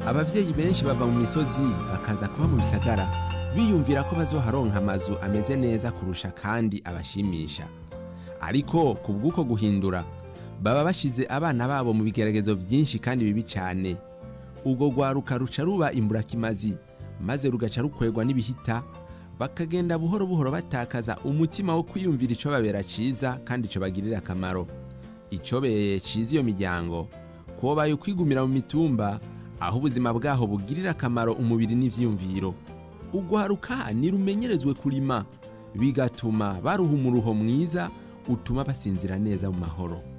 abavyeyi benshi bava mu misozi bakaza kuba mu bisagara biyumvira ko bazoharonka amazu ameze neza kurusha kandi abashimisha ariko ku bw'uko guhindura baba bashize abana babo mu bigeragezo byinshi kandi bibi cyane ubwo rwaruka ruca ruba imburakimazi maze rugaca rukwegwa n'ibihita bakagenda buhoro buhoro batakaza umutima wo kwiyumvira icyo babera cyiza kandi icyo bagirira akamaro icyobereye cyiza iyo miryango kubaye ukwigumira mu mitumba aho ubuzima bwaho bugirira akamaro umubiri n'ibyiyumviro ugwaruka nirumenyerezwe kurima bigatuma baruha umuruho mwiza utuma basinzira neza mu mahoro